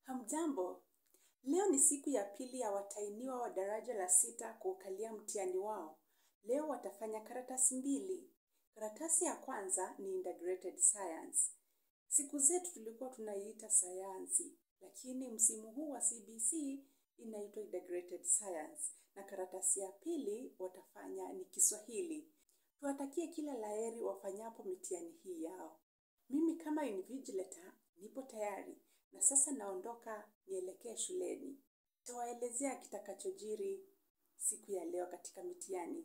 Hamjambo, leo ni siku ya pili ya watahiniwa wa daraja la sita kuukalia mtihani wao. Leo watafanya karatasi mbili. Karatasi ya kwanza ni integrated science. Siku zetu tulikuwa tunaiita sayansi, lakini msimu huu wa CBC inaitwa integrated science. Na karatasi ya pili watafanya ni Kiswahili. Tuwatakie kila laheri wafanyapo mitihani hii yao. Mimi kama invigilator nipo tayari na sasa naondoka nielekee shuleni. Nitawaelezea kitakachojiri siku ya leo katika mitihani.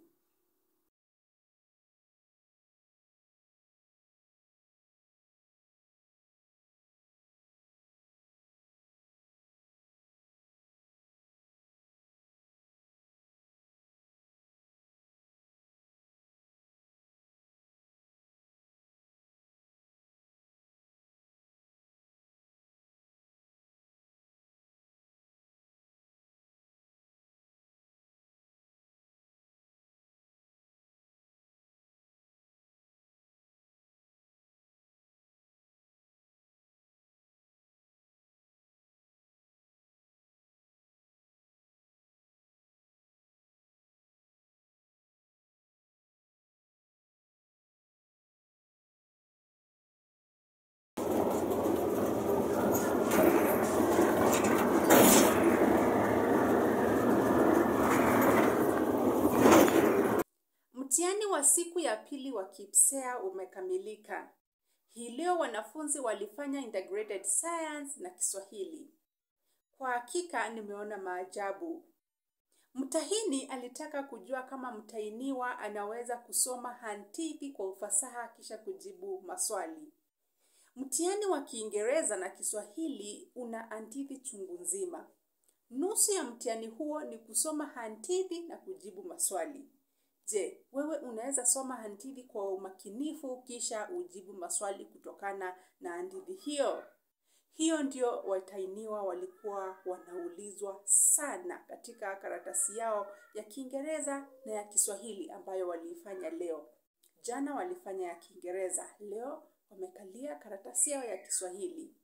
Mtihani wa siku ya pili wa KPSEA umekamilika. Hii leo wanafunzi walifanya integrated science na Kiswahili. Kwa hakika nimeona maajabu. Mtahini alitaka kujua kama mtahiniwa anaweza kusoma hadithi kwa ufasaha kisha kujibu maswali. Mtihani wa Kiingereza na Kiswahili una hadithi chungu nzima. Nusu ya mtihani huo ni kusoma hadithi na kujibu maswali. Je, wewe unaweza soma hadithi kwa umakinifu kisha ujibu maswali kutokana na hadithi hiyo? Hiyo ndio watahiniwa walikuwa wanaulizwa sana katika karatasi yao ya Kiingereza na ya Kiswahili ambayo waliifanya leo. Jana walifanya ya Kiingereza, leo wamekalia karatasi yao ya Kiswahili.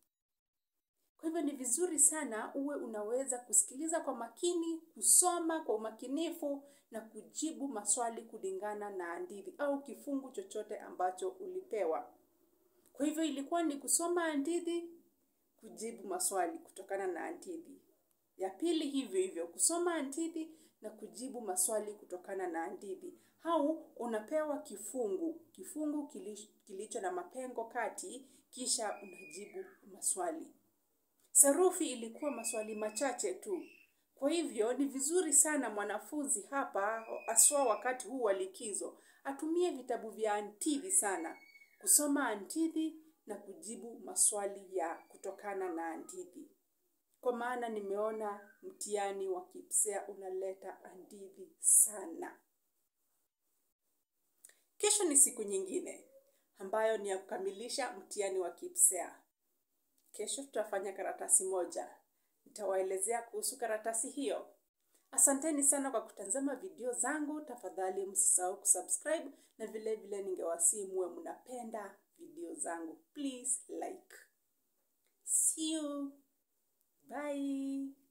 Kwa hivyo ni vizuri sana uwe unaweza kusikiliza kwa makini, kusoma kwa umakinifu na kujibu maswali kulingana na hadithi au kifungu chochote ambacho ulipewa. Kwa hivyo ilikuwa ni kusoma hadithi, kujibu maswali kutokana na hadithi. Ya pili hivyo hivyo, kusoma hadithi na kujibu maswali kutokana na hadithi. Au unapewa kifungu, kifungu kilicho na mapengo kati, kisha unajibu maswali. Sarufi ilikuwa maswali machache tu. Kwa hivyo ni vizuri sana mwanafunzi hapa, haswa wakati huu wa likizo, atumie vitabu vya hadithi sana, kusoma hadithi na kujibu maswali ya kutokana na hadithi. Kwa maana nimeona mtihani wa KPSEA unaleta hadithi sana. Kesho ni siku nyingine ambayo ni ya kukamilisha mtihani wa KPSEA. Kesho tutafanya karatasi moja. Nitawaelezea kuhusu karatasi hiyo. Asanteni sana kwa kutazama video zangu. Tafadhali msisahau kusubscribe na vile vile ningewasihi muwe mnapenda video zangu. Please like. See you. Bye.